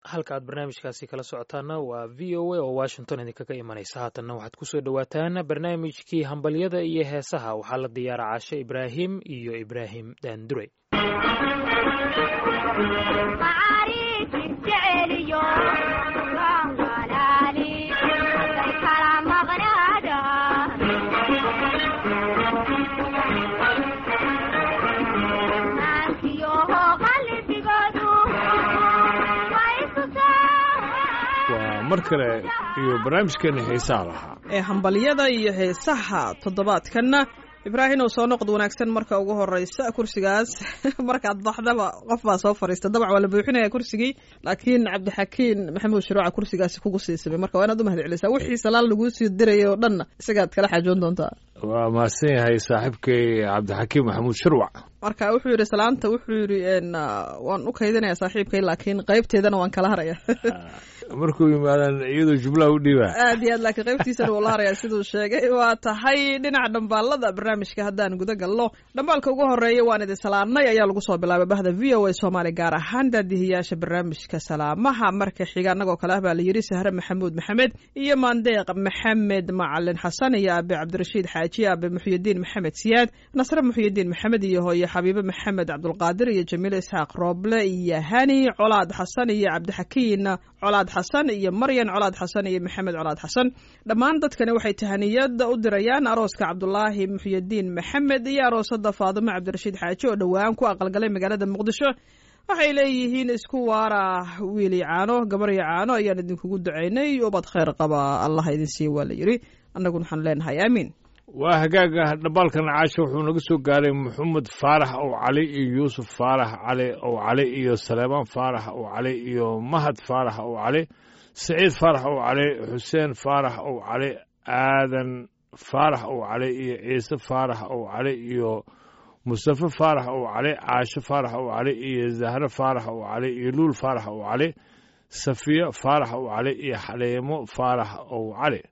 halka aad barnaamijkaasi kala socotaana waa v o a oo washington idinkaga imanaysa haatanna waxaad kusoo dhowaataan barnaamijkii hambalyada iyo heesaha waxaa la diyaara caashe ibraahim iyo ibraahim daandurey waa mar kale iyo barnaamijkeena xiisaha lahaa ee hambalyada iyo heesaha toddobaadkanna ibraahim oo soo noqod wanaagsan marka ugu horeysa kursigaas markaad baxdaba qof baa soo fariista dabac waa la buuxinaya kursigii laakiin cabdixakiin maxamuud shuruuca kursigaasi kugu siisamay marka waa inaad u mahad celisaa wixii salaal laguu sii dirayay oo dhanna isagaad kala xaajoon doontaa waa mahadsan yahay saaxiibkay cabdixakiim maxamuud shirwac marka wuxuu yidhi salaanta wuxuu yidhi waan u kaydinaya saaxiibkay laakiin qaybteedana waan kala haraya markuu yimaadaan iyadoo jumlaha u dhiibaa aad iyo aad laakiin qaybtiisana wuu la haraya siduu sheegay waa tahay dhinaca dhambaalada barnaamijka haddaan guda galno dhambaalka ugu horeeya waan idin salaamnay ayaa lagu soo bilaabay bahda v o a soomaali gaar ahaan daadihiyaasha barnaamijka salaamaha marka xiga annagoo kale ah baa la yidhi sahre maxamuud maxamed iyo maandeeq maxamed macalin xasan iyo aabe cabdirashiid xaaji aabe muxyidiin maxamed siyaad nasre muxyidiin maxamed iyo hooye xabiibe maxamed cabdulqaadir iyo jamiil isxaaq rooble iyo hani colaad xasan iyo cabdixakiin colaad xasan iyo maryan colaad xasan iyo maxamed colaad xasan dhammaan dadkani waxay tahaniyada u dirayaan arooska cabdulaahi muxyidiin maxamed iyo aroosada faadimo cabdirashiid xaaji oo dhowaan ku aqalgalay magaalada muqdisho waxay leeyihiin isku waara wiili caano gabaryo caano ayaan idinkugu ducaynay ubad khayr qaba allah idin siiya waa la yidhi annaguna waxaan leenahay aamiin waa hagaaga dhambaalkan caasha wuxuu naga soo gaaray maxamed faarax ow cali iyo yuusuf faarax cali ow cali iyo saleemaan faarax ow cali iyo mahad faarax ow cali saciid faarax ow cali xuseen faarax ow cali aadan faarax ow cali iyo ciise faarax ow cali iyo mustafe faarax ow cali caasho faarax ow cali iyo zahre faarax ow cali iyo luul faarax ow cali safiyo faarax ow cali iyo xaleemo faarax ow cali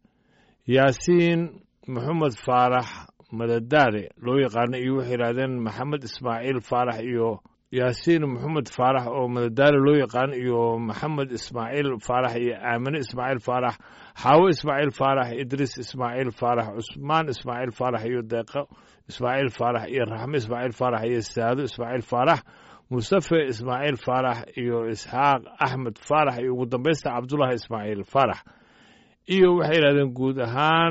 yaasiin maxamed faarax madadaare loo yaqaano iyo waxay yidhahdeen maxamed ismaaciil faarax iyo yaasiin maxamed faarax oo madadaare loo yaqaano iyo maxamed ismaaciil faarax iyo aamine ismaaciil faarax xaawo ismaaciil faarax idriis ismaaciil faarax cusmaan ismaaciil faarax iyo deeqo ismaaciil faarax iyo raxme ismaaciil faarax iyo saado ismaaciil faarax mustafe ismaaciil faarax iyo isxaaq axmed faarax iyo ugu dambaysta cabdulaahi ismaaciil faarax iyo waxay yidhahdeen guud ahaan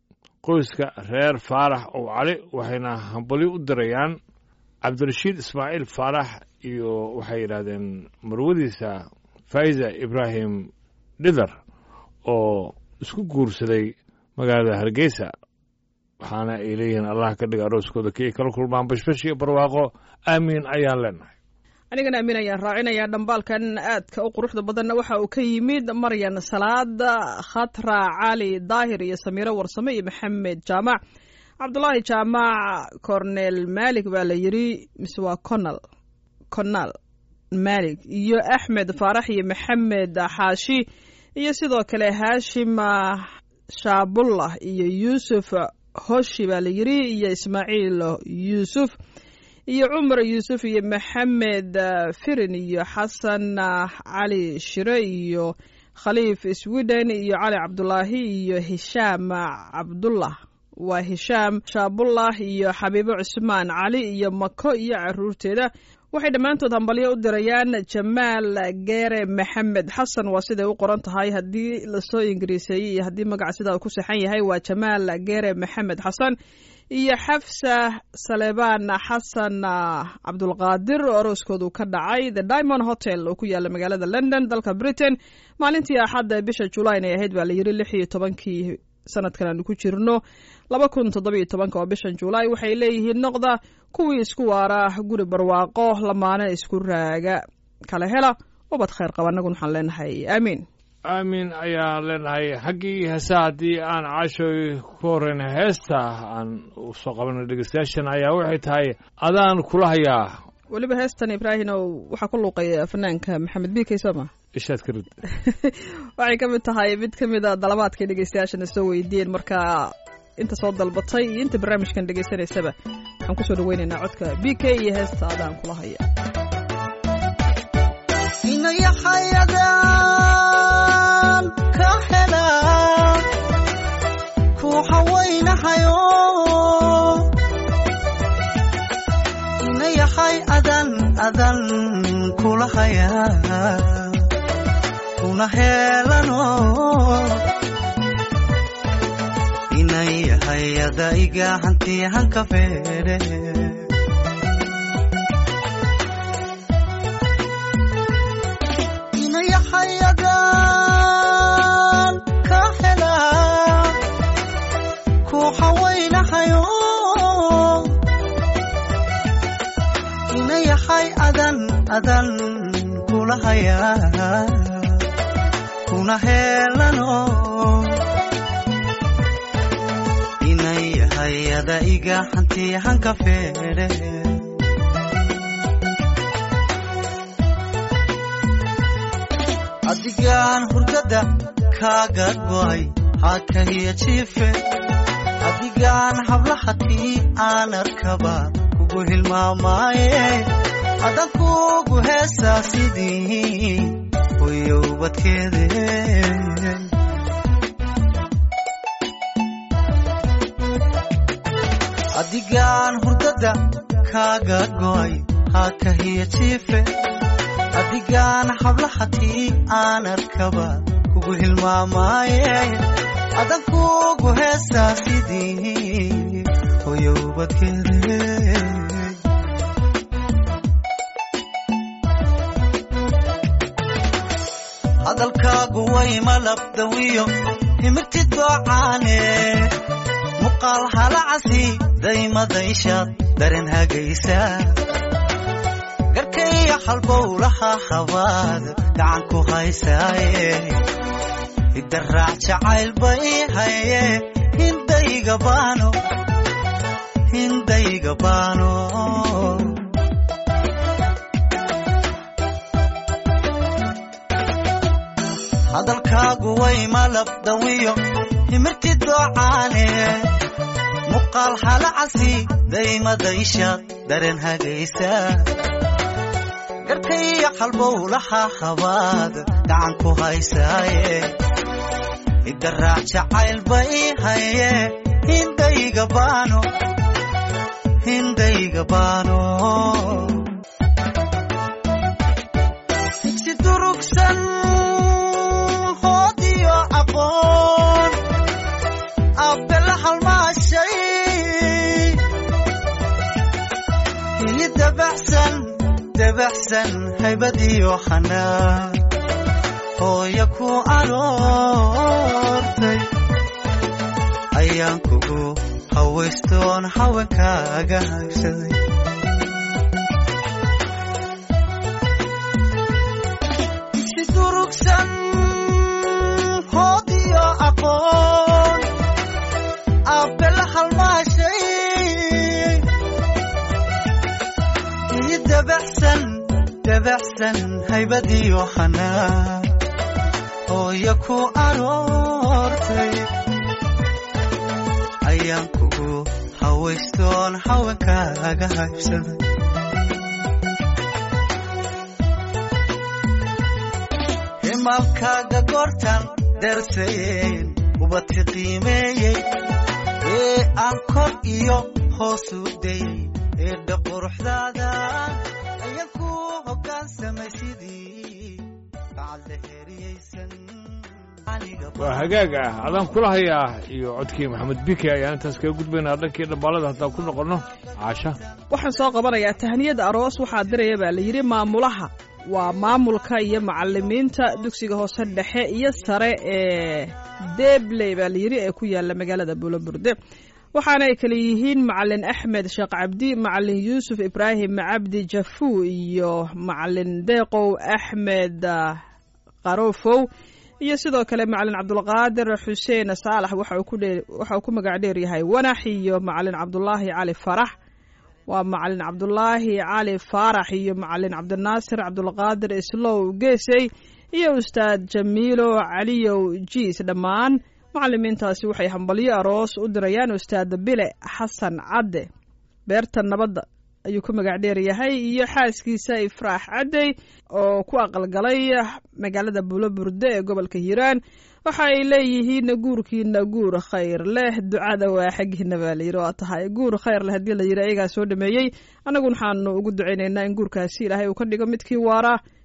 qoyska reer faarax ow cali waxayna hambalyo u dirayaan cabdirashiid ismaaciil faarax iyo waxay yidhahdeen marwadiisa faiza ibraahim dhidar oo isku guursaday magaalada hargeysa waxaana ay leeyihiin allah ka dhiga arooskooda kii kala kulmaan bashbash iyo barwaaqo aamiin ayaan leenahay anigana amiin ayaan raacinayaa dhambaalkan aadka u quruxda badanna waxa uu ka yimid maryan salaad khatra cali daahir iyo samiiro warsame iyo maxamed jaamac cabdulaahi jaamac cornel malik baa la yidhi mise waa conal conal malik iyo axmed faarax iyo maxamed xaashi iyo sidoo kale haashim shaabullah iyo yuusuf hoshi baa la yidhi iyo ismaaciil yuusuf iyo cumar yuusuf iyo maxamed firin iyo xasan cali shire iyo khaliif sweden iyo cali cabdulaahi iyo hishaam cabdullah waa hishaam shaabullah iyo xabiibo cusmaan cali iyo mako iyo caruurteeda waxay dhammaantood hambalyo u dirayaan jamaal geere maxamed xasan waa siday u qoran tahay haddii lasoo ingiriiseeyey iyo haddii magaca sidaa uu ku saxan yahay waa jamaal geere maxamed xasan iyo xafsa saleebaan xasan cabdulqaadir oo arooskoodu ka dhacay the diamond hotel oo ku yaala magaalada london dalka britain maalintii axadda bisha julayn ay ahayd baa la yidhi lix iyo tobankii sanadkan aanu ku jirno laba kun toddobiyo tobanka oo bishan julaay waxay leeyihiin noqda kuwii isku waara guri barwaaqo lamaane isku raaga kala hela ubad khayr qaba annaguna waxaan leenahay aamiin aamin ayaan leenahay xaggii heesa haddii aan caashoy ku horeyna heesta aan usoo qabanay dhegeystayaashan ayaa waxay tahay adaan kula hayaa weliba heestan ibraahim oo waxaa ku luuqaya fanaanka maxamed bikey sooma ishaad ka rid waxay ka mid tahay mid ka mid a dalabaadkay dhegeystayaashana soo weydiiyeen marka inta soo dalbatay iyo inta barnaamijkan dhegeysanaysaba waxaan kusoo dhaweynaynaa codka b k iyo heesta adaan kula haya hayaa kuna heelano inay hayada iga hanti hanka feedhe inay hayadan ka helaa ku hawaynahayo inayahay adan adan kula hayaa kuna heelano inay hayada iga hanti hanka feedhe adigaan hurdada kaaga go'ay hakahiya jiife adigaan hablahatii aan arkaba kugu hilmaamaaye adan kugu heesaa sidii hoyowbadkeede adigaan hurdada kaaga go'ay hakahiya jiife adigaan hablahatii aan arkaba kugu hilmaamaaye adan kugu heesaa sidii hoyowbadkeede hadalkaagu way malabdawiyo himirtid goocaane muqaal halacasi daymadayshaad daren hagaysa garkaya halbowlaha habaad gacan ku haysaaye idaraac jacayl bay haye hindayga baano hindayga baano hadalkaagu way malabdawiyo himirtid doocaane muqaal halacasi daymadayshaad daren hagaysa garkaya halbowlaha habaad gacan ku haysaaye idaraac jacayl bay haye hindayga baano hindayga baano si durugsan hoodiyo aqoon abbela halmaashay hili dabaxsan dabaxsan haybadiyo xanaa hooya ku aroortay ayaan kugu hawaystoon haweenkaaga haybsaday si durugsan hoodiyo aqoon abbela halmaashay ii dabaxsan dabaxsan haybadiyo xanaa hooya ku aroortay ayaan kugu hawaystoon haweenkaaga haybsaday himaalkaaga goortan darsayeen ubadka qiimeeyey ee aan kor iyo hoosu dayey ee dhaquruxdaada ayaan ku hoggaansamay sidii bacadla heriyaysan waa hagaag ah adaan kula hayaa iyo codkii maxamed bike ayaan intaas kaga gudbaynaa dhankii dhambaalada haddaan ku noqonno caasha waxaan soo qabanayaa tahniyada aroos waxaa diraya baa la yidhi maamulaha waa maamulka iyo macalimiinta dugsiga hoose dhexe iyo sare ee debley baa la yidhi ee ku yaala magaalada buulaburde waxaana ay kale yihiin macalin axmed sheekh cabdi macalin yuusuf ibraahim cabdi jafuu iyo macalin deeqow axmed qarofow iyo sidoo kale macalin cabdulqaadir xuseen saalax waxa uu ku magac dheer yahay wanax iyo macalin cabdulaahi cali farax waa macalin cabdulaahi cali faarax iyo macalin cabdinaasir cabdulqaadir islow geesey iyo ustaad jamiilo caliyow jiis dhammaan macalimiintaasi waxay hambalyo aroos u dirayaan ustaad bile xasan cadde beerta nabadda ayuu ku magac dheer yahay iyo xaaskiisa ifraax caddey oo ku aqalgalay magaalada buuloburde ee gobolka hiiraan waxa ay leeyihiin guurkiina guur khayr leh ducada waa xaggiina baa layidhi waa tahay guur khayr leh haddii la yidhi ayagaa soo dhameeyey annagun waxaanu ugu ducaynaynaa in guurkaasi ilaahay uu ka dhigo midkii waara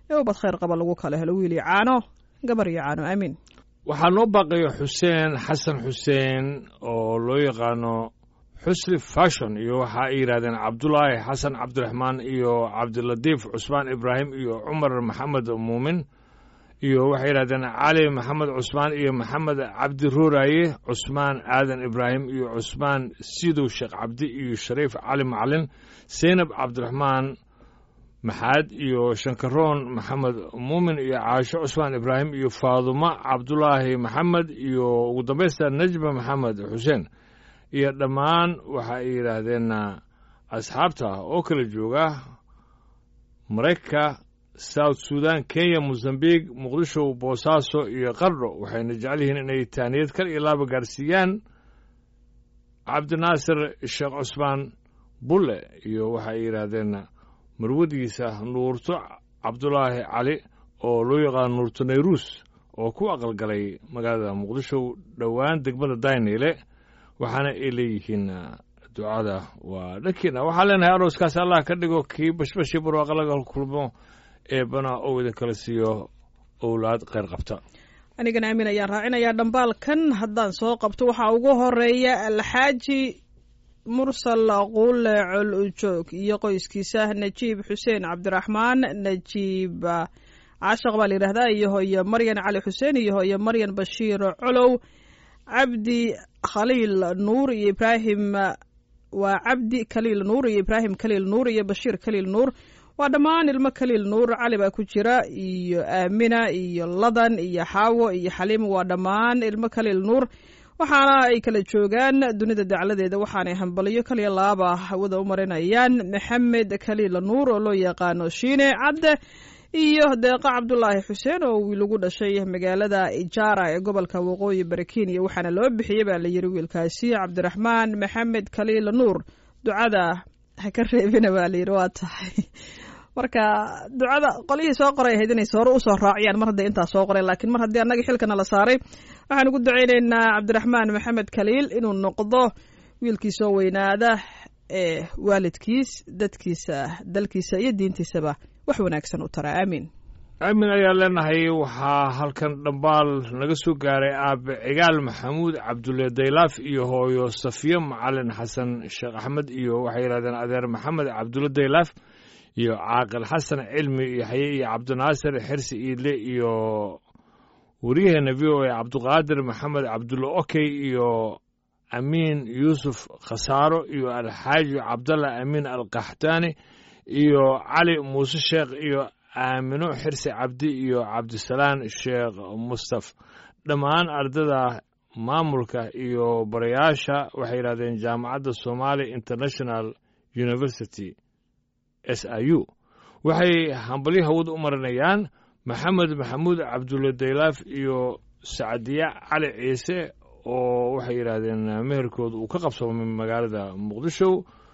ee ubad khayr qaba lagu kala helo wiil iyo caano gabar iyo caano aamiin waxaa noo baaqaya xuseen xasan xuseen oo loo yaqaano xusri fashon iyo waxa ay yidhahdeen cabdulaahi xasan cabdiraxmaan iyo cabdilatiif cusmaan ibraahim iyo cumar maxamed muumin iyo waxay yidhahdeen cali maxamed cusmaan iyo maxamed cabdi ruuraaye cusmaan aadan ibraahim iyo cusmaan sidow sheekh cabdi iyo shariif cali macalin seynab cabdiraxmaan maxaad iyo shankaroon maxamed muumin iyo caasho cusmaan ibraahim iyo faadumo cabdulaahi maxamed iyo ugu dambaysta najma maxamed xuseen iyo dhammaan waxa ay yidhaahdeen asxaabta oo kala jooga maraykanka south sudan kenya mosambiq muqdisho boosaaso iyo qardho waxayna jecel yihiin inay taaniyad kal iyo laaba gaarsiiyaan cabdinaasir sheekh cusmaan bulle iyo waxa ay yidhaahdeen marwadiisa nuurto cabdulaahi cali oo loo yaqaano nuurto nayruus oo ku aqalgalay magaalada muqdisho dhowaan degmada dayneyle waxaana ay leeyihiin ducada waa dhankiina waxaan leenahay arooskaas allah ka dhigo kii bashbashii barwaaqa laga kulmo eebana ou idin kala siiyo owlaad kheyr qabta anigana aamin ayaan raacinayaa dhambaalkan haddaan soo qabto waxaa ugu horeeya alxaaji mursal quule col ujoog iyo qoyskiisa najiib xuseen cabdiraxmaan najiib caashaq baa la yidhahdaa iyo hooye maryan cali xuseen iyo hooye maryan bashiir colow cabdi khaliil nuur iyo ibraahim waa cabdi khaliil nuur iyo ibraahim khaliil nuur iyo bashiir khaliil nuur waa dhammaan ilmo khaliil nuur cali baa ku jira iyo aamina iyo ladan iyo xaawo iyo xaliim waa dhammaan ilmo khaliil nuur waxaana ay kala joogaan dunida dacladeeda waxaanay hambaliyo kaliya laaba hawada u marinayaan maxamed khaliil nuur oo loo yaqaano shiine cadde iyo deeqa cabdulaahi xuseen oo wiil ugu dhashay magaalada ijaara ee gobolka waqooyi bari kenya waxaana loo bixiyey baa la yiri wiilkaasi cabdiraxmaan maxamed khaliil nuur ducada ha ka reebina baa layidhi waa tahay marka ducada qolihii soo qoray ahayd inay hore usoo raaciyaan mar hadday intaa soo qoreen laakiin mar haddii annagii xilkana la saaray waxaan ugu ducaynaynaa cabdiraxmaan maxamed khaliil inuu noqdo wiilkii soo weynaada ee waalidkiis dadkiisa dalkiisa iyo diintiisaba wax wanaagsan u tara aamiin aamin ayaa leenahay waxaa halkan dhambaal naga soo gaaray aabe cigaal maxamuud cabdulle daylaaf iyo hooyo safiyo macalin xasan sheekh axmed iyo waxay yidhahdeen adeer maxamed cabdulle daylaaf iyo caaqil xasan cilmi yaxye iyo cabdinaasir xirsi iidle iyo waryaheena v o a cabduqaadir maxamed cabdulle okey iyo amiin yuusuf khasaaro iyo alxaaji cabdallah amiin alkaxtaani iyo cali muuse sheekh iyo aamino xirsi cabdi iyo cabdisalaan sheekh mustaf dhammaan ardada maamulka iyo barayaasha waxay yidhahdeen jaamacadda somali international university s i u waxay hambalyo hawad u marinayaan maxamed maxamuud cabdulle daylaaf iyo sacdiya cali ciise oo waxay yidhaahdeen meherkooda uu ka qabsoomay magaalada muqdisho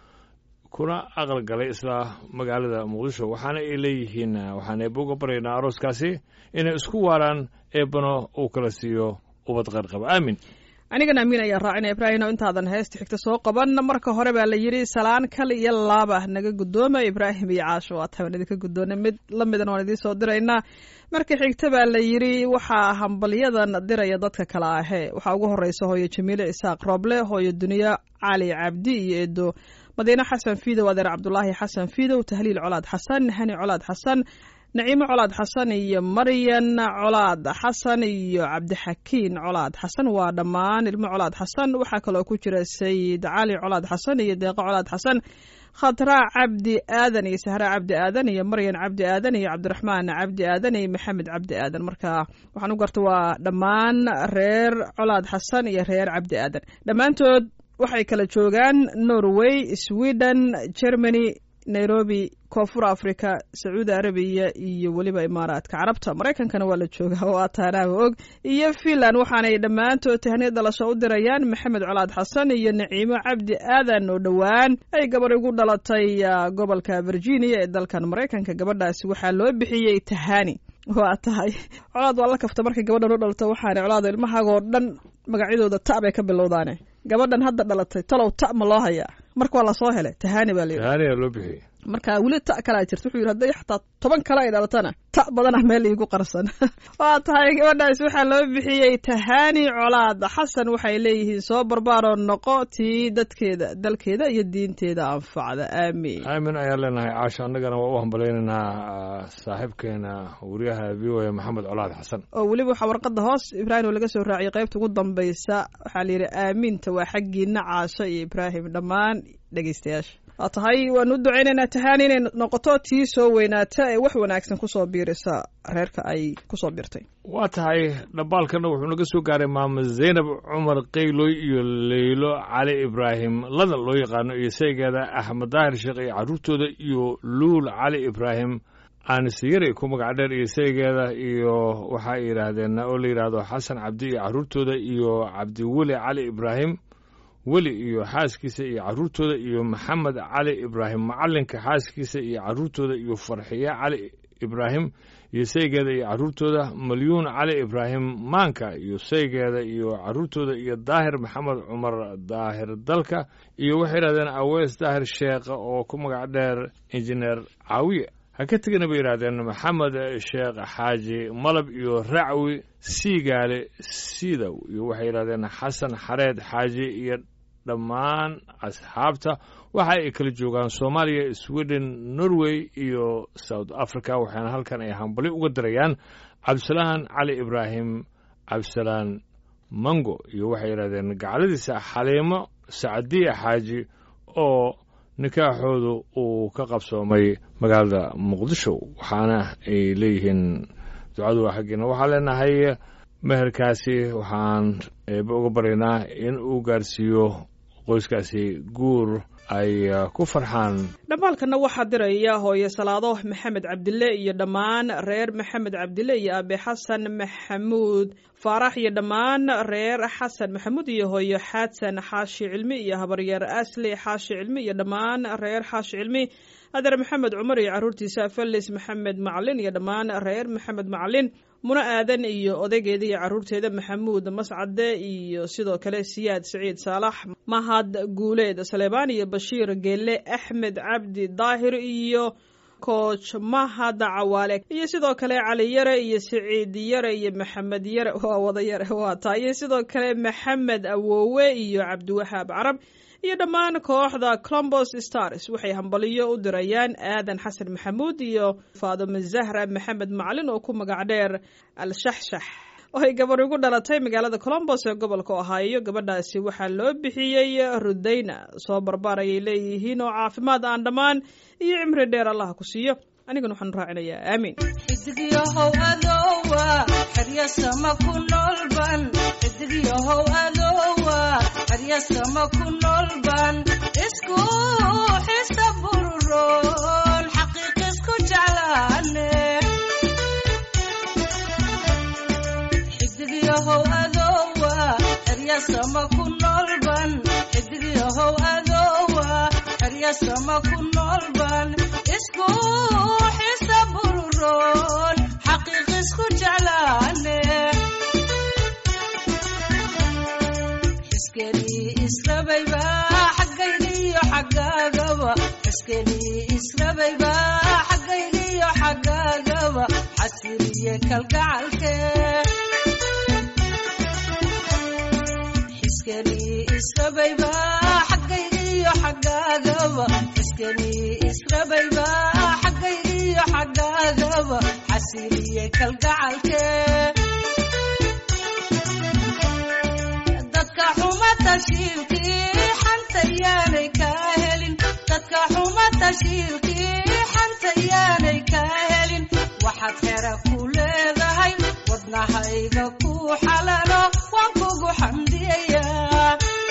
kuna aqal galay isla magaalada muqdisho waxaana ay leeyihiin waxaan eebba uga baryaynaa arooskaasi inay isku waaraan eebbano uu kala siiyo ubad qayrqaba aamin anigana amiin ayaan raacinaya ibraahino intaadan heesta xigta soo qaban marka hore baa la yidhi salaan kal iyo laaba naga guddooma ibraahim iyo caasho waa taban idinka guddoona mid la midan waan idiin soo diraynaa marka xigta baa la yidhi waxaa hambalyadan diraya dadka kale ahee waxaa ugu horeysa hooyo jamiile isaaq roble hooyo duniya cali cabdi iyo eedo madiine xasan fiidow adeer cabdulaahi xasan fiidow tahliil colaad xasan hani colaad xasan naciimo colaad xasan iyo maryan colaad xasan iyo cabdixakiin colaad xasan waa dhammaan ilmo colaad xasan waxaa kaloo ku jira sayid cali colaad xasan iyo deeqo colaad xasan khatraa cabdi aadan iyo sahra cabdi aadan iyo maryan cabdi aadan iyo cabdiraxmaan cabdi aadan iyo maxamed cabdi aadan marka waxaan u garta waa dhammaan reer colaad xasan iyo reer cabdi aadan dhammaantood waxay kala joogaan norway sweden germany nairobi koonfur africa sacuudi arabiya iyo weliba imaaraadka carabta maraykankana waa la joogaa oo ataanaaba og iyo finland waxaanay dhammaantood tahniya dhalasho u dirayaan maxamed colaad xasan iyo naciimo cabdi aadan oo dhowaan ay gabadh ugu dhalatay gobolka virginia ee dalkan maraykanka gabadhaasi waxaa loo bixiyey tahani waa tahay colaad waa la kafta markay gabadhan u dhalato waxaana colaado ilmahaagoo dhan magacyadooda ta bay ka bilowdaane gabadhan hadda dhalatay talow ta ma loo hayaa marka waa lasoo helay tahani baa layidhi tahaaniyaa loo bixiyey marka weli ta kalaa jirta wuxuu yidhi hadday xataa toban kale ay dhalatana ta badan ah meel iigu qarsan waa tahay gabadhaas waxaa loo bixiyey tahaani colaad xasan waxay leeyihiin soo barbaaroo noqo tii dadkeeda dalkeeda iyo diinteeda anfacda aamiin aamin ayaan leenahay caasho annagana waa u hambalaynaynaa saaxiibkeena wariyaha v o a maxamed colaad xasan oo weliba waxaa warqadda hoos ibraahim oo laga soo raaciyay qaybta ugu dambaysa waxaa layidhi aamiinta waa xaggiina caasho iyo ibraahim dhammaan dhegeystayaasha waa tahay waanu u ducaynaynaa tahaani inay noqoto tii soo weynaata ee wax wanaagsan kusoo biirisa reerka ay kusoo biirtay waa tahay dhambaalkana wuxuu naga soo gaaray maamo zaynab cumar qayloy iyo leylo cali ibraahim ladan loo yaqaano iyo saygeeda axmed daahir sheekh iyo carruurtooda iyo luul cali ibraahim aanisiyari ku magac dheer iyo saygeeda iyo waxa ay yidhaahdeen oo la yidhaahdo xasan cabdi iyo carruurtooda iyo cabdiweli cali ibraahim weli iyo xaaskiisa iyo carruurtooda iyo maxamed cali ibraahim macallinka xaaskiisa iyo carruurtooda iyo farxiye cali ibraahim iyo saygeeda iyo carruurtooda malyuun cali ibraahim maanka iyo saygeeda iyo carruurtooda iyo daahir maxamed cumar daahir dalka iyo waxay yidhahdeen aweys daahir sheekh oo ku magac dheer injineer caawiye ha ka tegina bay yidhahdeen maxamed sheekh xaaji malab iyo racwi siigaale siidow iyo waxay yidhahdeen xasan xareed xaaji iyo dhammaan asxaabta waxa ay kala joogaan soomaaliya sweden norway iyo south africa waxaana halkan ay hambali uga dirayaan cabdisalaan cali ibraahim cabdisalaan mango iyo waxay yidhahdeen gacladiisa xaliimo sacdiya xaaji oo nikaaxoodu uu ka qabsoomay magaalada muqdisho waxaana ay leeyihiin ducadu waa xaggeena waxaan leenahay meherkaasi waxaan eebe uga baryaynaa in uu gaarsiiyo qoyskaasi guur ay ku farxaan dhammaalkana waxaa diraya hooye salaado maxamed cabdille iyo dhammaan reer maxamed cabdille iyo aabe xasan maxamuud faarax iyo dhammaan reer xasan maxamuud iyo hooyo xaadsan xaashi cilmi iyo habaryeer asli xaashi cilmi iyo dhammaan reer xaashi cilmi adeer maxamed cumar iyo carruurtiisa felis maxamed macalin iyo dhammaan reer maxamed macalin muna aadan iyo odaygeeda iyo carruurteeda maxamuud mascade iyo sidoo kale siyaad siciid saalax mahad guuleed saleebaan iyo bashiir geelle axmed cabdi daahir iyo kooch mahad cawaale iyo sidoo kale cali yare iyo siciid yare iyo maxamed yare waa wada yare waa taa iyo sidoo kale maxamed awoowe iyo cabdiwahaab carab iyo dhammaan kooxda colombos stars waxay hambaliyo u dirayaan aadan xasan maxamuud iyo faadimo zahra maxamed macalin oo ku magac dheer al-shaxshax oo ay gabar ugu dhalatay magaalada colombos ee gobolka ohaayo gabadhaasi waxaa loo bixiyey rudayna soo barbaar ayay leeyihiin oo caafimaad aan dhammaan iyo cimri dheer allah ku siiyo anigana waxaan raacinayaa aamiin xidigyahow adoowa xeryasama ku noolban xidigyahow adoowa xeryasama ku noolban isku xisa bururoon xaqiiq isku jeclaane xidigyahow adoowa xeryasama ku noolban xidigyahow adoowa xeryasama ku noolban isku xisa bururoon xaqiiq isku jeclaane xiskenii israbayba xaggaygiyo xaggaagaba xiskenii israbayba xaggaygiyo xaggaagaba xasiliye kalgacalke xiskenii israbayba xaggaygiyo xaggaagaba xiskenii israbayba xaggaygiyo xaggaagaba xasiliye kalgacalke dadka xuma tashiilkii xanta yaanay kaa helin dadka xuma tashiilkii xanta yaanay kaa helin waxaad xera ku leedahay wadnahayga ku xalalo waan kugu xamdiyayaa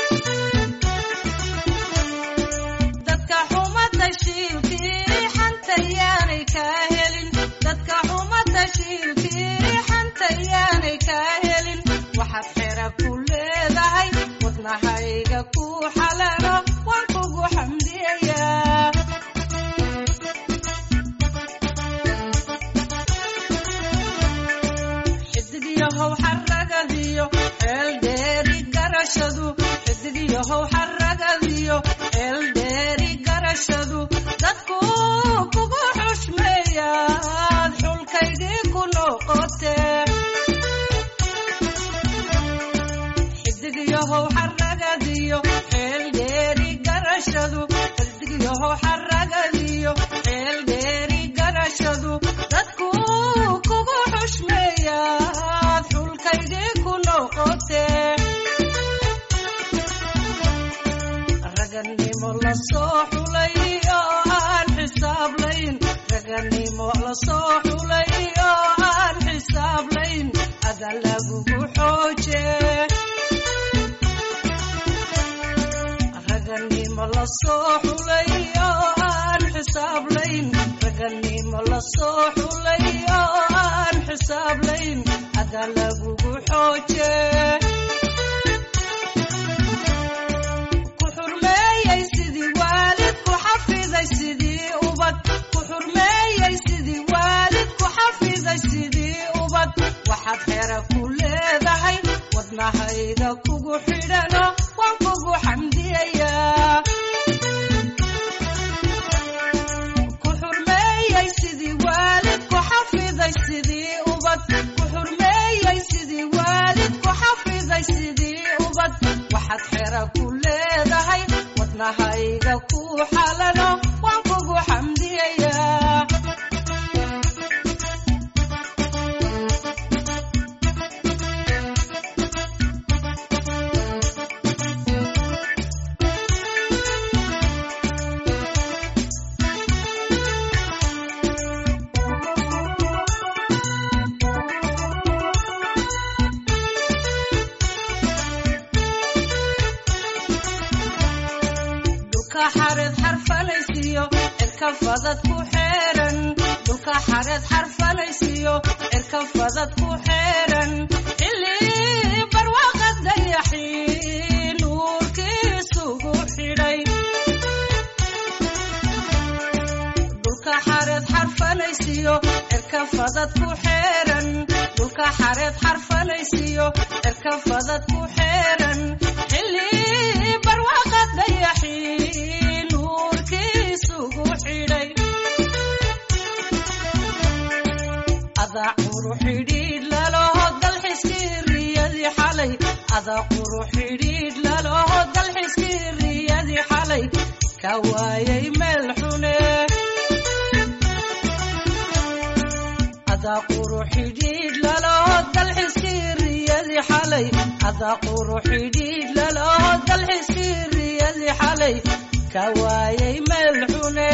dadka xuma tashiilkii xanta yaanay kaa helin dadka xuma tashiilkii xanta yaanay kaa helin waxaad xera ku leedahay wadnahayga ku xalalo waan kugu xamdiyayaa xidigyahow xaragadiyo eeldheeri garashadu xidigyahow xaragadiyo eeldheeri garashadu dadku la soo xulay oo aan xisaablayn raganimo la soo xulay oo aan xisaablayn ada lagugu xooje raganimo la soo xulay oo aan xisaablayn raganimo la soo xulay oo aan xisaablayn ada lagugu xooje ku xurmeeyey sidii waalid ku xafiday sidii ubad ku xurmeeyey sidii waalid ku xafiday sidii ubad waxaad xera ku leedahay wadnahayga kugu xidhano waan kugu xamdiyayaa ku xurmeeyey sidii waalid ku xafiday sidii ubad ku xurmeeyey sidii waalid ku xafiday sidii ubad waxaad xera ku leedahay wadnahayga ku xalano waan kugu xamdiyayaa dhulka xareed xarfalaysiyo cirka fadad ku xeeran dhulka xareed xarfalaysiyo cirka fadad ku xeeran xilli barwaaqa dayaxii nuurkiisugu xidhay dhulka xareed xarfalaysiyo cirka fadad ku xeeran dhulka xareed xarfalaysiyo cirka fadad ku xeeran xilli barwaaqa dayaxii nuurkiisugu xidhay adaa quru xidhiidh laloho dalxiskii riyadii xalay adaa quru xidhiidh laloho dalxiskii riyadii xalay ka waayay meel xune adaa quru xidhiidh laloho dalxiskii riyadii xalay adaa quru xidhiidh laloho dalxiskii riyadii xalay ka waayay meel xune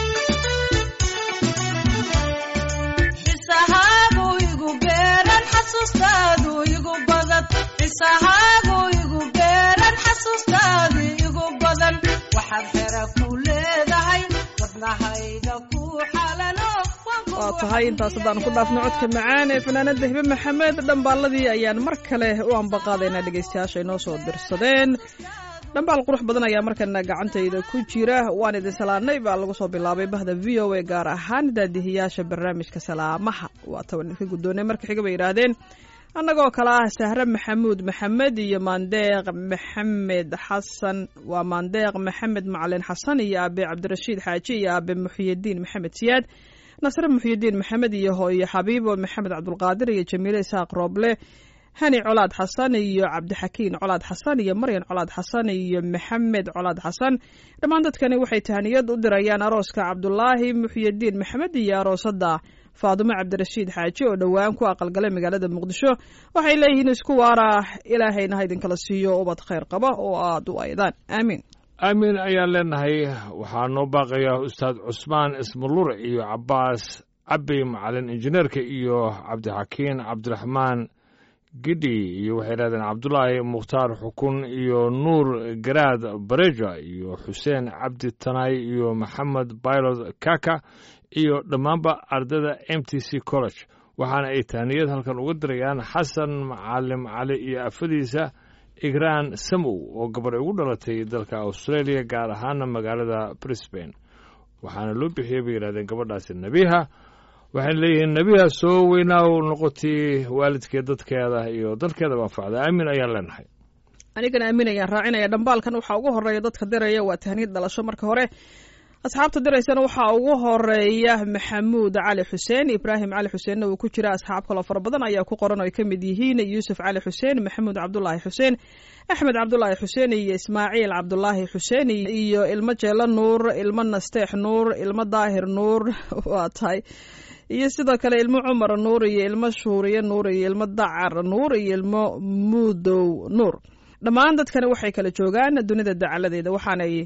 xisahaagu igu beeran xasuustaadu igu badan xisahaagu igu beeran xasuustaadu igu badan waxaad xera ku leedahay wadnahayga ku xalano waan kugu waa tahay intaas haddaan ku dhaafno codka macaan ee fanaanada hibe maxamed dhambaaladii ayaan mar kale u ambaqaadaynaa dhegaystayaasha inoo soo dirsadeen dhambaal qurux badan ayaa markana gacantayda ku jira waan idin salaanay baa lagu soo bilaabay bahda v o a gaar ahaan daadihiyaasha barnaamijka salaamaha waa taban idinka guddoonay marka xiga bay yidhaahdeen annagoo kale ah sahre maxamuud maxamed iyo maandeeq maxamed xasan waa maandeeq maxamed macalin xasan iyo aabe cabdirashiid xaaji iyo aabe muxyidiin maxamed siyaad nasre muxyidiin maxamed iyo hooyo xabiibo maxamed cabdulqaadir iyo jamiile isaaq rooble hani colaad xasan iyo cabdixakiin colaad xasan iyo maryan colaad xasan iyo maxamed colaad xasan dhammaan dadkani waxay tahaniyad u dirayaan arooska cabdulaahi muxyidiin maxamed iyo aroosada faadumo cabdirashiid xaaji oo dhowaan ku aqalgalay magaalada muqdisho waxay leeyihiin isku waara ilaahayna ha idinkala siiyo ubad khayr qaba oo aada u aydaan aamiin aamin ayaan leenahay waxaa noo baaqaya ustaad cusmaan ismalure iyo cabbaas cabbi macalin injineerka iyo cabdixakiin cabdiraxmaan gidhi iyo waxay yidhahdeen cabdulaahi mukhtaar xukun iyo nuur garaad bareja iyo xuseen cabdi tanaay iyo maxamed baylod kaka iyo dhammaanba ardayda m t c college waxaana ay tahniyad halkan uga dirayaan xasan macalim cali iyo afadiisa igraan samow oo gabar ugu dhalatay dalka australia gaar ahaana magaalada brisbane waxaana loo bixiyey bay yidhahdeen gabadhaasi nebiha waxayna leeyihiin nebiha soo weynaaw noqotay waalidkeed dadkeeda iyo dalkeedaba anfacda aamin ayaan leenahay anigana aamin ayaan raacinaya dhambaalkan waxaa ugu horeeya dadka diraya waa tahniyad dhalasho marka hore asxaabta diraysana waxaa ugu horeeya maxamuud cali xuseen ibraahim cali xuseenna uu ku jira asxaab kaloo fara badan ayaa ku qoran oo ay ka mid yihiin yuusuf cali xuseen maxamuud cabdulaahi xuseen axmed cabdulaahi xuseen iyo ismaaciil cabdulaahi xuseen iyo ilmo jeelo nuur ilmo nasteex nuur ilmo daahir nuur waa tahay iyo sidoo kale ilmo cumar nuur iyo ilmo shuuriye nuur iyo ilmo dacar nuur iyo ilmo muudow nuur dhammaan dadkani waxay kala joogaan dunida dacaladeeda waxaanay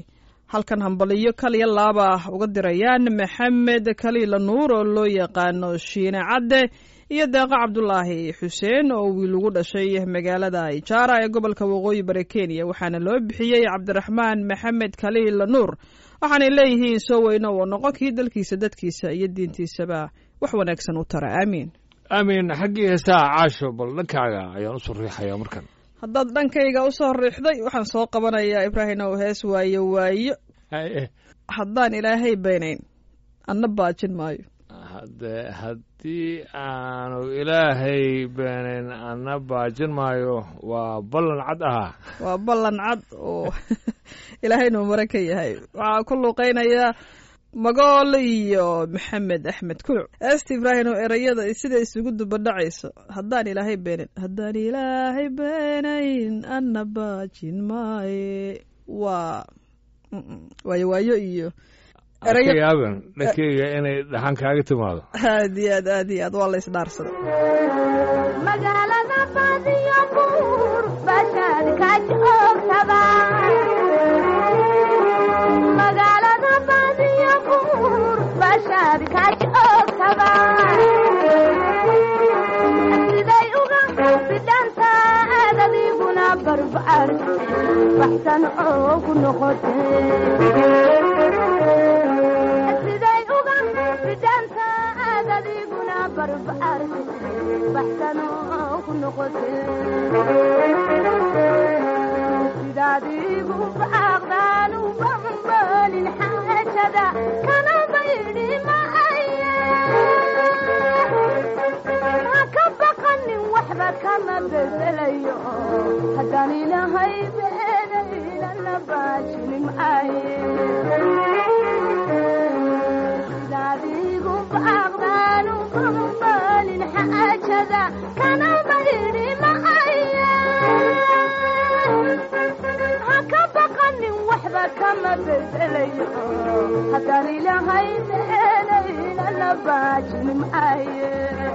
halkan hambaliyo kaliya laaba uga dirayaan maxamed kaliila nuur oo loo yaqaano shiine cadde iyo deeqo cabdulaahi xuseen oo wiil ugu dhashay magaalada ijaara ee gobolka waqooyi bari kenya waxaana loo bixiyey cabdiraxmaan maxamed kaliila nuur waxaanay leeyihiin soo weyno oo noqon kii dalkiisa dadkiisa iyo diintiisaba wax wanaagsan u tara aamiin aamin xaggii heesaha caasho bal dhankaaga ayaan usoo riixayaa markan haddaad dhankayga usoo riixday waxaan soo qabanayaa ibraahim ow hees waayo waayo haddaan ilaahay beenayn anna baajin maayo hade haddii aanu ilaahay beenayn ana baajin maayo waa ballan cad ahaa waa ballan cad oo ilaahaynu mare ka yahay waxaa ku luuqeynaya magool iyo maxamed axmed kuluc eesta ibraahim oo erayada sida isugu dubadhacayso haddaan ilaahay beenayn haddaan ilaahay beenayn anna baajin maaye waa waayo waayo iyo ka yaaban dhankeyga inay dhaxan kaaga timaado aad iyo aad aad iyo aad waa la isdhaarsaday magaalada baadiyo buur bashaad ka joogtaba magaalada baadiyo buur bashaad ka joogtaba siday uga bidhanta aadadiguna barbaar baxsan oo ku noqote siday uga bidhanta aadadiguna barbaar baxsan oo ku noqote sidaadigu baaqdaan u bambalin xaajada kana baydhi maaye ha ka baqanin waxba kama bedelayo haddaan ilahay beenaynana baajini maaye sidaadigu baaqdaan u bambalin xaajada kana baydhi maaye ha ka baqanin waxba kama bedelayo haddaan ilahay beenaynana baajini maaye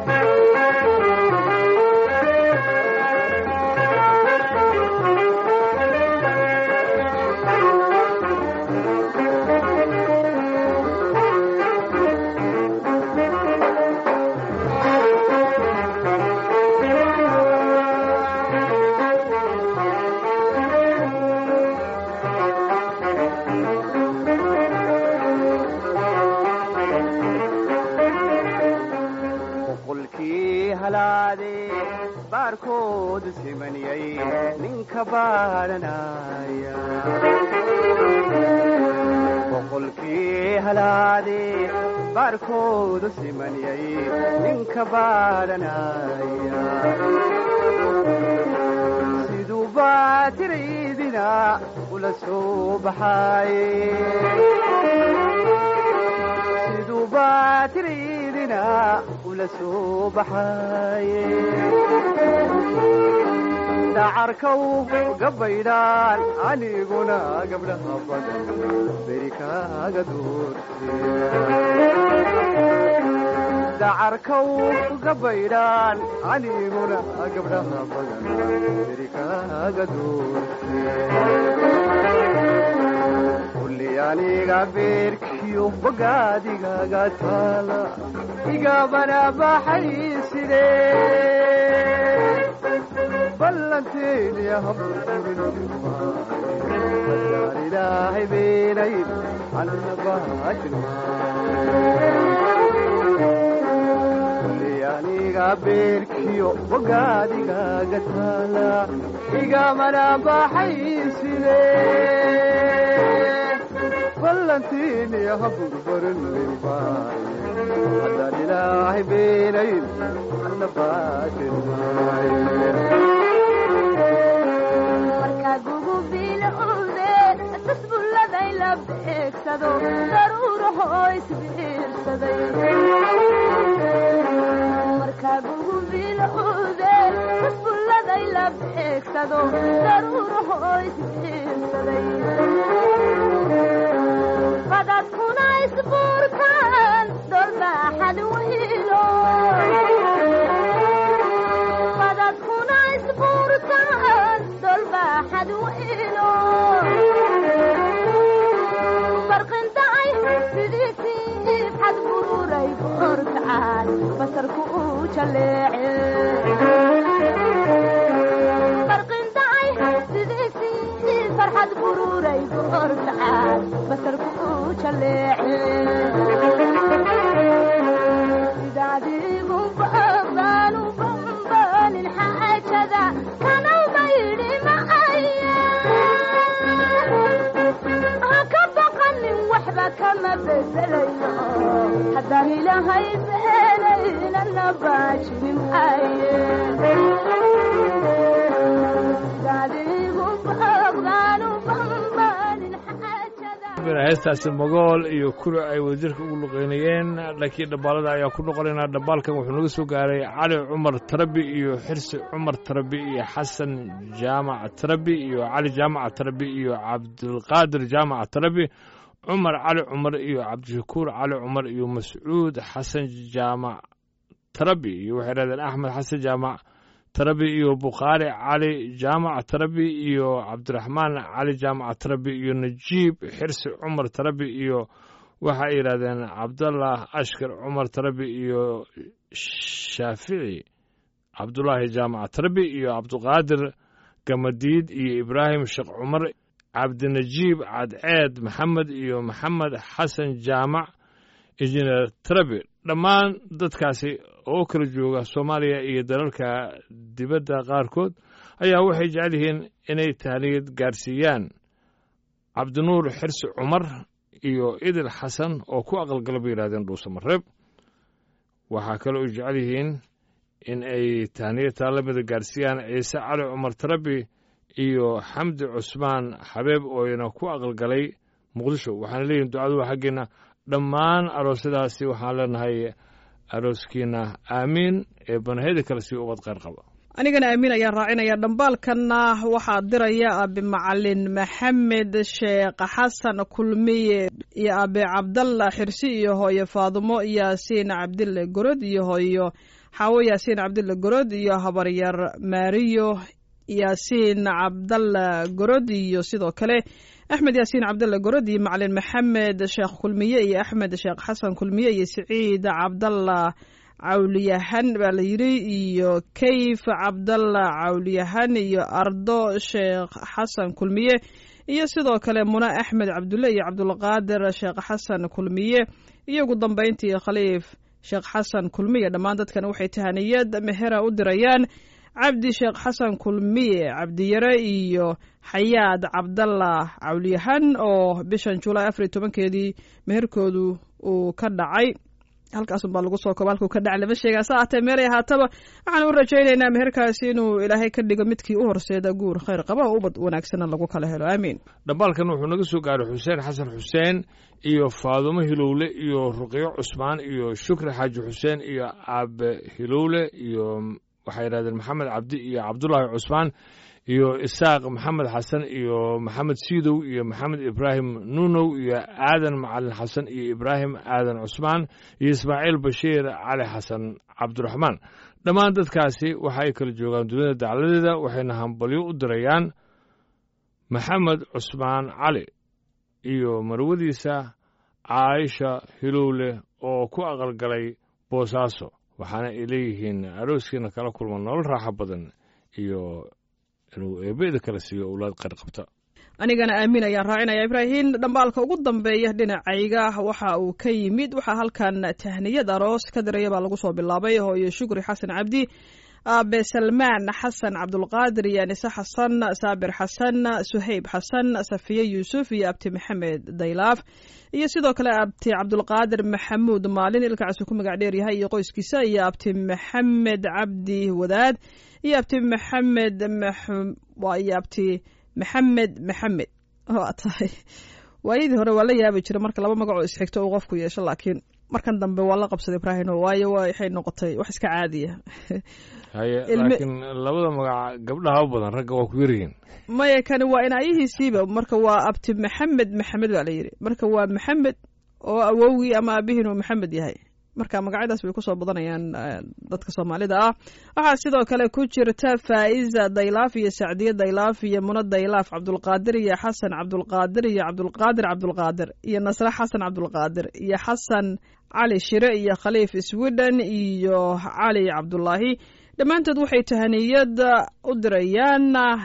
boqolkii halaade baarkood simaniyay ninka baadhanaya boqolkii halaade baarkood simaniyay ninka baadhanaya siduu baatiraydina ula soo baxaaye siduu baatiraydina ula soo baxaaye dhacarkaw gabaydhaan aniguna gabdhaha badan beri kaaga doorte dhacarkaw gabaydhaan aniguna gabdhaha badan beri kaaga doorte kulli aniga beerkiyo bogaadigaga taala igabana baxay side ballanteeniya haburburinadaan ilaahay beenayn anna baajin kulli aniga beerkiyo bogaadigaga taala igamana baxay side ballantiiniya haburbarin lilmaaye haddaan ilaahay beenayn anna baajin maaye markaa gugubilowdeen tasbulladay la beegsado daruurahoo isbiirsaday markaa gugubilowdeen tasbulladay la beegsado daruurahoo isbiirsaday badadkuna isbuurtaan dolbaaxad weylo badadkuna isbuurtaan dolbaaxad weylo basarku uu jaleece barqindacay sidiisii farxad bururay goortacaad basarku uu jaleece sidaadiigu baaqdaanu bambaanin xaajada kanawba yidhi macaya ha ka baqanin waxba kama bedelayo haddaan ilaahay beenaynana baajinin aye sidaadiigu baaqdaanu bambaanin xaajada heestaasi magool iyo kuri ay wadajirka ugu luqeynayeen dhankii dhabbaalada ayaa ku noqonaynaa dhabbaalkan wuxuu naga soo gaaray cali cumar tarabi iyo xirsi cumar tarabi iyo xasan jaamac tarabi iyo cali jaamac tarabi iyo cabdulqaadir jaamac tarabi cumar cali cumar iyo cabdishakuur cali cumar iyo mascuud xasan jaamac tarabi iyo waxay dhahdeen axmed xasan jaamac tarabi iyo bukhaari cali jaamac tarabi iyo cabdiraxmaan cali jaamac tarabi iyo najiib xirsi cumar tarabi iyo waxa ay yidhahdeen cabdallah ashkar cumar tarabi iyo shaafici cabdulaahi jaamac tarabi iyo cabduqaadir gamadiid iyo ibraahim sheekh cumar cabdinajiib cadceed maxamed iyo maxamed xasan jaamac injineer tarabi dhammaan dadkaasi oo kala jooga soomaaliya iyo dalalka dibadda qaarkood ayaa waxay jecel yihiin inay tahniyad gaarsiiyaan cabdinuur xirsi cumar iyo idil xasan oo ku aqalgala bay yidhahdeen dhuusamareeb waxaa kale oo jecel yihiin in ay tahniyad taalamida gaarsiiyaan ciise cali cumar tarabi iyo xamdi cusmaan xabeeb ooyna ku aqalgalay muqdisho waxaana leeyihin ducadu waa xaggeena dhammaan aroosyadaasi waxaan leenahay arooskiina aamiin ee banaheda kale sii ubad qayr qaba anigana aamin ayaan raacinaya dhambaalkanna waxaa diraya aabe macalin maxamed sheekh xasan kulmiye iyo aabe cabdalla xirsi iyo hooyo faadumo yaasiin cabdille gorod iyo hooyo xaawo yaasiin cabdille gorod iyo habaryar maariyo yaasiin cabdalla gorod iyo sidoo kale axmed yaasiin cabdalla gorod iyo macalin maxamed sheekh kulmiye iyo axmed sheekh xasan kulmiye iyo siciid cabdalla cawliyahan baa la yidhi iyo kayf cabdalla cawliyahan iyo ardo sheekh xasan kulmiye iyo sidoo kale muna axmed cabdulle iyo cabdulqaadir sheekh xasan kulmiye iyo ugu dambeyntii khaliif sheekh xasan kulmiye dhammaan dadkan waxay tahaniyad mehera u dirayaan cabdi sheekh xasan kulmiye cabdiyare iyo xayaad cabdalla cawliyahan oo bishan julaay afar iyo tobankeedii meherkoodu uu ka dhacay halkaasun baa lagu soo kooba halkuu ka dhacay lama sheegaa sa ahatee meelay ahaataba waxaan u rajaynaynaa meherkaasi inuu ilaahay ka dhigo midkii u horseeda guur khayr qaba oo ubad wanaagsanna lagu kala helo aamiin dhambaalkan wuxuu naga soo gaaray xuseen xasan xuseen iyo faadumo hilowle iyo ruqyo cusmaan iyo shukri xaaji xuseen iyo aabe hilowle iyo waxay yidhahdeen maxamed cabdi iyo cabdulaahi cusmaan iyo isaaq maxamed xasan iyo maxamed siidow iyo maxamed ibraahim nuunow iyo aadan macalin xasan iyo ibraahim aadan cusmaan iyo ismaaciil bashiir cali xasan cabdiraxmaan dhammaan dadkaasi waxa ay kala joogaan dunida dacladeeda waxayna hambalyo u dirayaan maxamed cusmaan cali iyo marwadiisa caaisha hilowle oo ku aqalgalay boosaaso waxaana ay leeyihiin arooskiina kala kulma nolol raaxo badan iyo inuu eebeda kala siiyo owlaad qayr qabta anigana aamin ayaan raacinaya ibraahin dhambaalka ugu dambeeya dhinacayga waxa uu ka yimid waxaa halkan tahniyad aroos ka diraya baa lagu soo bilaabay hooyo shukri xasan cabdi aabe salmaan xasan cabdulqaadir iyo anise xasan saabir xasan suhayb xasan safiye yuusuf iyo abti maxamed daylaaf iyo sidoo kale abti cabdulqaadir maxamuud maalin ilkacasu ku magac dheer yahay iyo qoyskiisa iyo abti maxamed cabdi wadaad iyo abti maxamed iyo abti maxamed maxamed waa tahay waayadii hore waa la yaabi jira marka laba magacoo isxigto uu qofku yeesho laakiin markan dambe waa la qabsaday ibraahino waayo waxay noqotay wax iska caadiya haye Ilmi- laakiin labada magac gabdhaha u badan ragga waa ku yaryihiin maya kani waa inaayihiisiiba marka waa abti maxamed maxamed baa la yidhi marka waa maxamed oo awowgii ama aabihiin uu maxamed yahay marka magacyadaas bay kusoo badanayaan dadka soomaalida ah waxaa sidoo kale ku jirta faa'iza daylaaf iyo sacdiye daylaaf iyo muno daylaaf cabdulqaadir iyo xasan cabdulqaadir iyo cabdulqaadir cabdulqaadir iyo nasre xasan cabdulqaadir iyo xasan cali shire iyo khaliif sweden iyo cali cabdulaahi dhammaantood waxay tahaniyad u dirayaan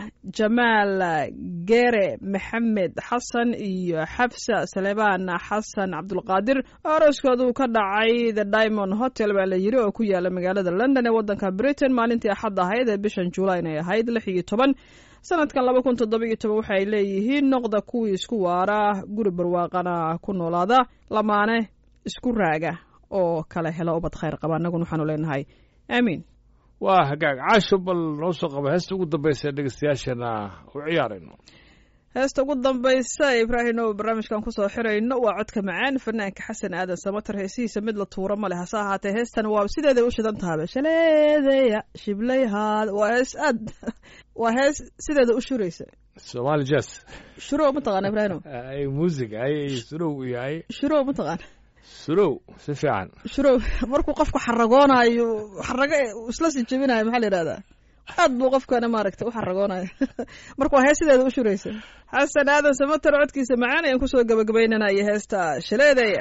jamaal geere maxamed xasan iyo xabsa salebaan xasan cabdulqaadir arooskoodu ka dhacay the diamond hotel baa la yiri oo ku yaala magaalada london ee waddanka britain maalintii axad ahayd ee bishan juulaay inay ahayd lix iyo toban sanadkan laba kun toddoba iyo toban waxay leeyihiin noqda kuwii isku waara guri barwaaqana ku noolaada lamaane isku raaga oo kala helo ubad khayr qaba annaguna waxaanu leenahay aamiin waa hagaag caasho bal noo soo qaba heesta ugu dambaysa ee dhegeystayaashana u ciyaarayno heesta ugu dambaysa ibraahim oo barnaamijkan kusoo xirayno waa codka macaan fanaanka xasan aadan samater heesihiisa mid la tuuro ma leh hase ahaatee heestan waa sideeday u shidan tahaba shaleedeya shiblayhaad waa hees aad waa hees sideeda u shuraysa somaali jazz shurow mataqaana ibraahim ay music ay surow iyo ay shurow mataqaana surow si fiican shurow markuu qofku xaragoonayo xarago isla sii jebinayo maxaa la yidhahdaa aad buu qofkana maaragtay u xaragoonayo marka waa hees sideeda u shuraysa xasan aadan samater codkiisa macaan ayaan kusoo gabagabaynanaya heesta shaleedaya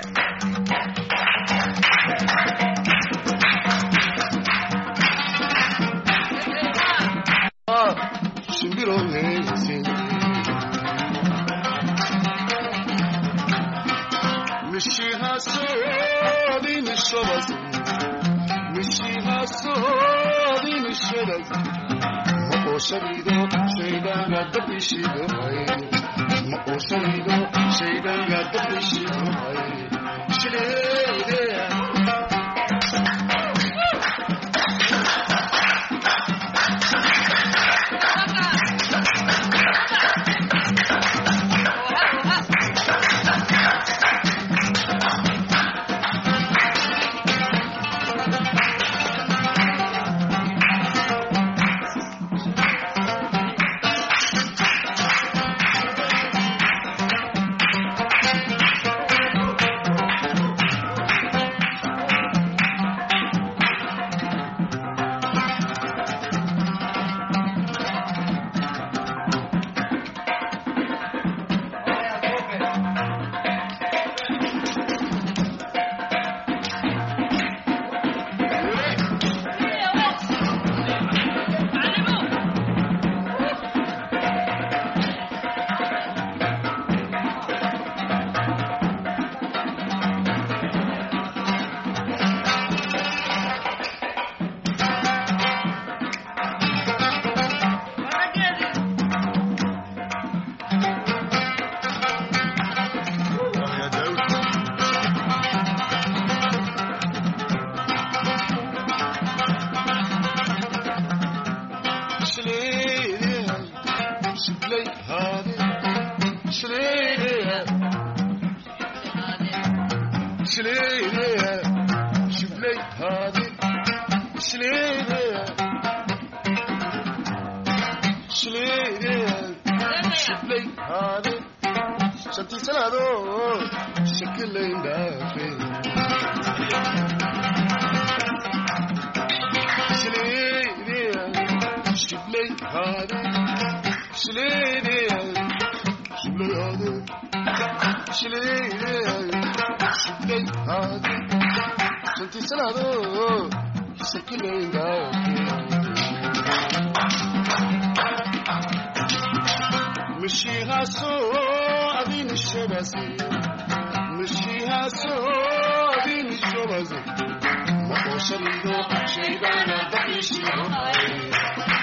Shalido, Shaydana, Bakishido,